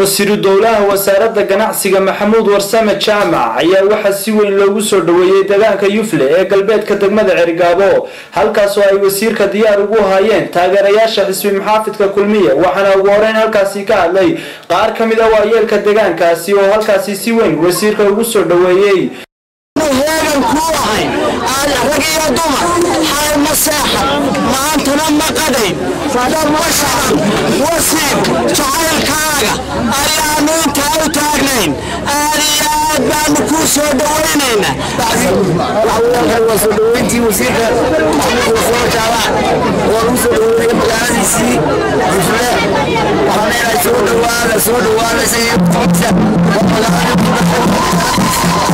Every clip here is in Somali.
wasiiru dowlaha wasaaradda ganacsiga maxamuud warsame jaamac ayaa waxaa si weyn loogu soo dhoweeyey deegaanka yufle ee galbeedka degmada cergaabo halkaasoo ay wasiirka diyaar ugu hayeen taageerayaasha xisbi maxaafidka kulmiye waxaana ugu horeyn halkaasi ka hadlay qaar ka mid a waayeelka deegaankaasi oo halkaasi si weyn wasiirka ugu soo dhoweeyey heegan kuu ahay rag iyo dumar xaal ma seexan maantana ma qadayn dad ma shacan wasiir jacaylkaaga ayaanu intaa u taagnayn aad iyo aad baanu kuu soo dhowaynaynaa waa soo dhoweyntii wasiirka maxamuud warsamo jaamac waa lagu soo dhoweeyey magaaladiisii difle waxaan leenahay soo dhowaada soo dhowaada isaga fadsa waa magaalada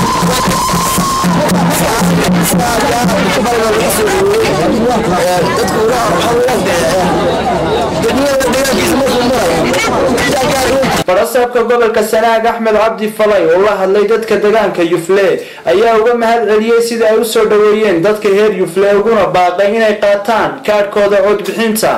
barasaabka gobolka sanaag axmed cabdi falay oo la hadlay dadka deegaanka yufle ayaa uga mahad celiyey sida ay u soo dhoweeyeen dadka reer yufle uguna baaqay inay qaataan kaadhkooda codbixinta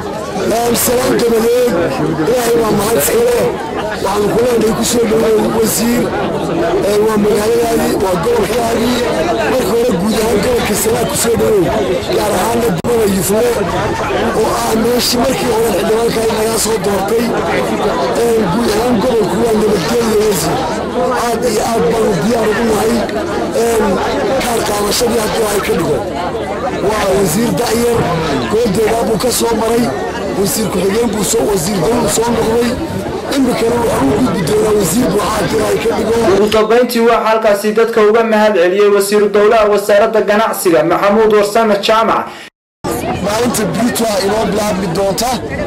salaam dabadeed ilaahay waa mahad iskale waxaan ku leenahay ku soo dhoweey wasiir waa magaaladaadii waa gobolkaagii marka hore guud ahaan gobolka sanaag ku soo dhoweey gaar ahaanna degmada yufle oo ah meeshii markii hore xildhibaanka nagaa soo doortay guud ahaan gobolku waa nabadgelya wasiir aad iyo aad baanu diyaar ugu nahay kaar qaadashadii hadduu ay ka dhigo waa wasiir da'yar goodeedaa buu ka soo maray wasiir ku-xigeen buu soo wasiir dawlu soo noqday imikana waxuu gudbi doonaa wasiir buuxaadir ay ka dhigo ugu dambayntii waxaa halkaasi dadka uga mahad celiyey wasiiru dowlaha wasaaradda ganacsiga maxamuud warsame jaamac maalinta brito inoo bilaabmi doonta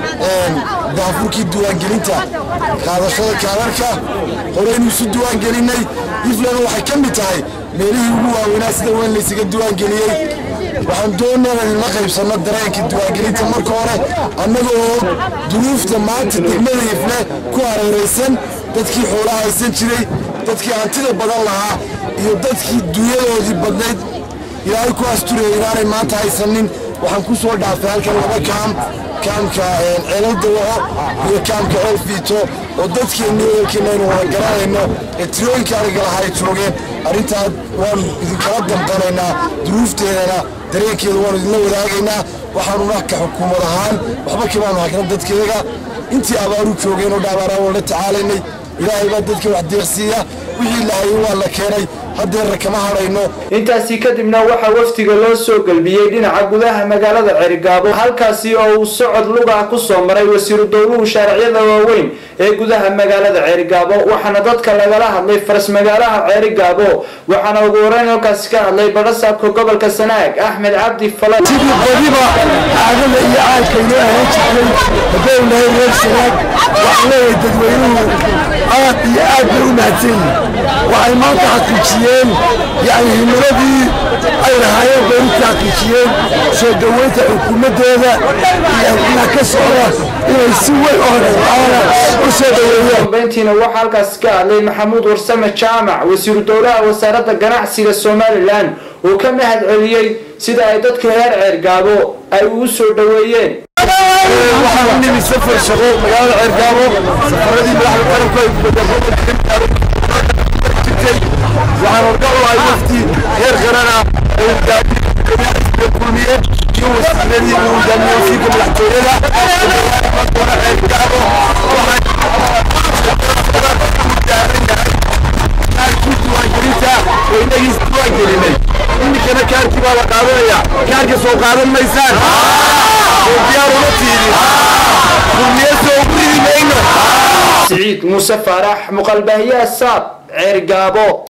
daafurkii diiwaangelinta qaadashada kaadarka horeynu isu diiwaangelinay iflana waxay ka mid tahay meelihii ugu waaweynaa sida weyn laysaga diiwaangeliyey waxaan doonaa inla qaybsanno dareenka diiwaangelinta marka hore annagoo duruufta maanta degmada ifle ku hareeraysan dadkii xoolaha haysan jiray dadkii hantida badan lahaa iyo dadkii dunyadoodii badnayd ilaahay ku asturaya inaanay maanta haysanin waxaan ku soo dhaafay halkan laba kaam kaamka ceelal dawaco iyo kaamka ceel fiito oo dadkeenni ehelkeenna aynu wada garanayno ee tirooyinka argalaha ay joogeen arrintaas waanu idinkala damqanaynaa duruufteedana dareenkeeda waanu idinla wadaagaynaa waxaanuna ka xukuumad ahaan waxba kamaanu hakna dadkeega intii abaaru joogeen oo dhaabaaraan waan la tacaalaynay ilaahay baa dadka wax deeqsiiya wixii lahayay waa la keenay haddeerna kama hadhayno intaasi kadibna waxaa wafdiga loo soo gelbiyey dhinaca gudaha magaalada cerigaabo halkaasi oo uu socod luga ku soo maray wasiiru dowluhu shaariciyada waaweyn ee gudaha magaalada ceerigaabo waxaana dadka lagala hadlay faras magaalaha ceerigaabo waxaana ugu horeyn halkaasi ka hadlay barasaabka gobolka sanaag axmed cabdi falay sidii badiba caadada iyo caalka inoo ahaan jirtay haddaynu nahay reer sanaag waxaan leeyahay dadweynuhu aad iyo aad bay u mahadsan yihin waxay maanta xaqiijiyeen yani himiladii ay lahaayeen bay u xaqiijiyeen soo dhoweynta xukuumaddeeda iyo halkina ka socda inay si weyn oo dhaqaala u soo dhoweeyeen dambeyntiina waxaa halkaasi ka hadlay maxamuud warsame jaamac wasiiru dowlaha wasaaradda ganacsiga somalilan uu ka mahad celiyey sida ay dadka reer ceergaabo ay ugu soo dhoweeyeen waxaan u nimi safar shaqo magaalada ceergaabo safaradii madaxda qaranku ay jirtay waxaan horga u ahay wafti heer qaran ah ee hogaamiye kulmiye iyo wasiiradii uu hogaamiye wasiirka madaxtooyada ceergaabo diiwaangelinta oo inagiis diiwaangelinay iminkana kaarkii baa la qaadanaya kaarka soo qaadan maysaan oo diyaar uma tiidin kulmiye soo ugu ridi mayno siciid muuse faarax muqalbaahiyaha saab ceergaabo